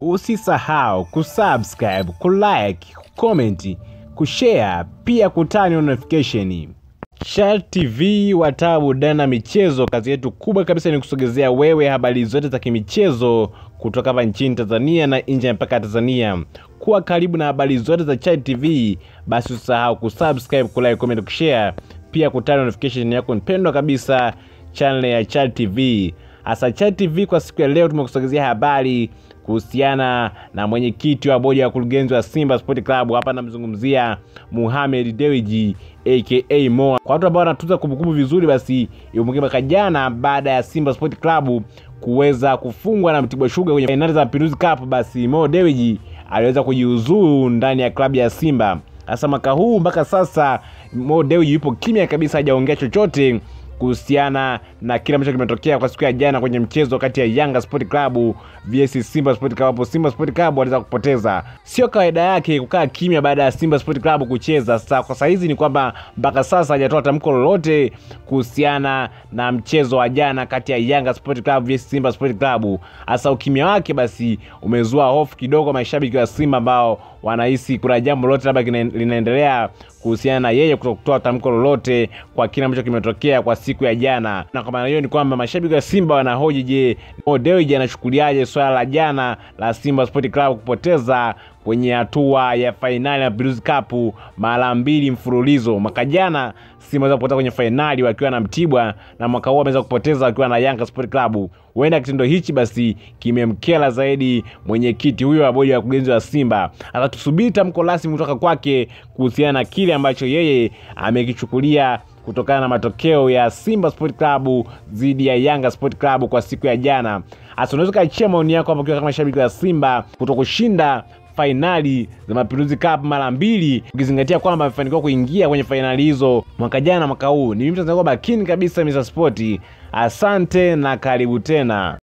Usisahau kusubscribe, kulike, kucomment, kushare pia kutani on notification. Shal TV wataa burudani na michezo, kazi yetu kubwa kabisa ni kusogezea wewe habari zote za kimichezo kutoka hapa nchini Tanzania na nje ya mpaka Tanzania. Kuwa karibu na habari zote za Chal TV, basi usisahau kusubscribe, kulike, comment, kushare pia kutani notification yako mpendwa kabisa channel ya Chal TV. Hasa Chal TV kwa siku ya leo tumekusogezea habari kuhusiana na mwenyekiti wa bodi ya wakurugenzi wa Simba Sport Club. Hapa namzungumzia Mohamed Dewji aka Mo. Kwa watu ambao wanatuza kumbukumbu vizuri, basi ikumbuke mwaka jana baada ya Simba Sport Club kuweza kufungwa na Mtibwa Sugar kwenye fainali za Mapinduzi Cup, basi Mo Dewji aliweza kujiuzuru ndani ya klabu ya Simba. Sasa mwaka huu mpaka sasa Mo Dewji yupo kimya kabisa, hajaongea chochote kuhusiana na kile ambacho kimetokea kwa siku ya jana kwenye mchezo kati ya Yanga Sport Club vs Simba Sport Club, hapo Simba Sport Club waliweza kupoteza. Sio kawaida yake kukaa kimya baada ya Simba Sport Club kucheza. Sasa kwa saizi ni kwamba mpaka sasa hajatoa tamko lolote kuhusiana na mchezo wa jana kati ya Yanga Sport Club vs Simba Sport Club. Hasa ukimya wake basi umezua hofu kidogo mashabiki wa Simba ambao wanahisi kuna jambo lolote labda linaendelea kuhusiana na yeye kutokutoa tamko lolote kwa kile ambacho kimetokea kwa siku ya jana. Na kwa maana hiyo ni kwamba mashabiki wa Simba wanahoji, je, Mo Dewji anachukuliaje swala la jana la Simba Sport Club kupoteza kwenye hatua ya fainali ya Mapinduzi Cup mara mbili mfululizo. Mwaka jana Simba waweza kupoteza kwenye fainali wakiwa na Mtibwa na mwaka huu wameweza kupoteza wakiwa na Yanga Sport Club. Huenda kitendo hichi basi kimemkera zaidi mwenyekiti huyo wa bodi ya wakurugenzi wa Simba. Sasa tusubiri tamko rasmi kutoka kwake kuhusiana na kile ambacho yeye amekichukulia kutokana na matokeo ya Simba Sport Club dhidi ya Yanga Sport Club kwa siku ya jana. Hasa unaweza kaachia maoni yako hapo, ukiwa kama shabiki wa Simba kutokushinda fainali za Mapinduzi Cup mara mbili, ukizingatia kwamba amefanikiwa kuingia kwenye fainali hizo mwaka jana na mwaka huu. Ni mimi mtanzania makini kabisa Mr Sport. Asante na karibu tena.